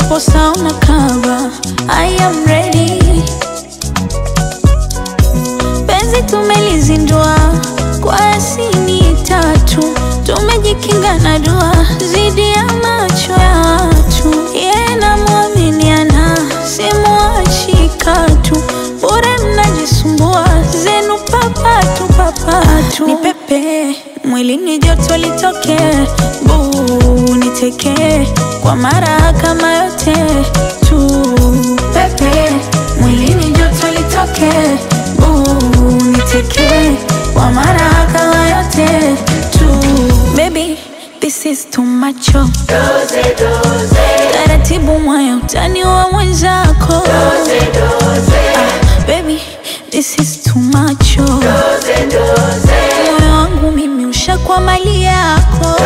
hapo sauna kava I am ready penzi tumelizindua kwa asini tatu tumejikinga na dua zidi ya macho ya watu yeye namwaminiana simuachi katu bure mnajisumbua zenu papatu papatu ni pepe mwilini joto litoke buu niteke kwa mara kama yote tu pepe mwilini joto litoke buu niteke kwa mara kama yote tu baby this is too much oh. taratibu mwaya utani wa mwenzako ah, baby this is too much oh. moyo wangu mimi ushakwa mali yako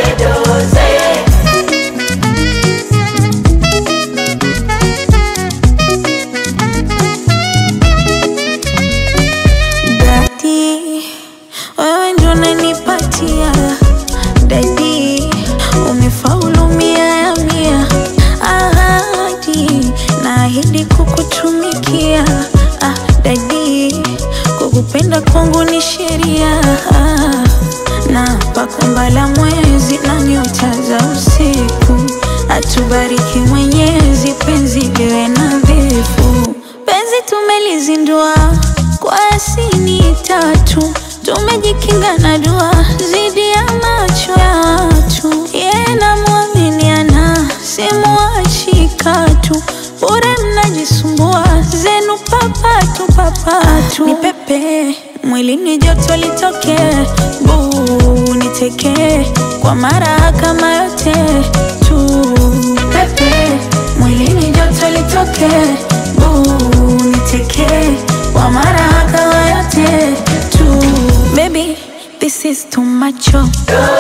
Dadi, wewe ndo unanipatia dadi, umefaulu mia ya mia. Ahadi, naahidi kukutumikia. Ah, dadi, kukupenda kwangu ni sheria. Ah, na pakumbala mwezi na nyota za usiku, atubariki Mwenyezi, penzi liwe nadhifu. Penzi tumelizindua kwa asini tatu, tumejikinga na dua zidi ya macho ya watu. Yeye namwaminiana, simuachi katu, bure mnajisumbua zenu papatu papatu. Ni pepe mwilini joto litoke, buu niteke kwa mara kama yote tu. Pepe mwilini joto litoke, buu niteke kwa mara kama yote tu. Baby, this is too much oh.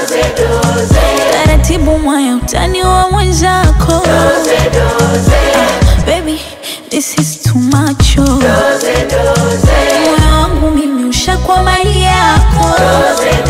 Taratibu mwaya utani wa mwenzako ah, baby, this is too much oh. Moyo wangu mimi ushakwa mali yako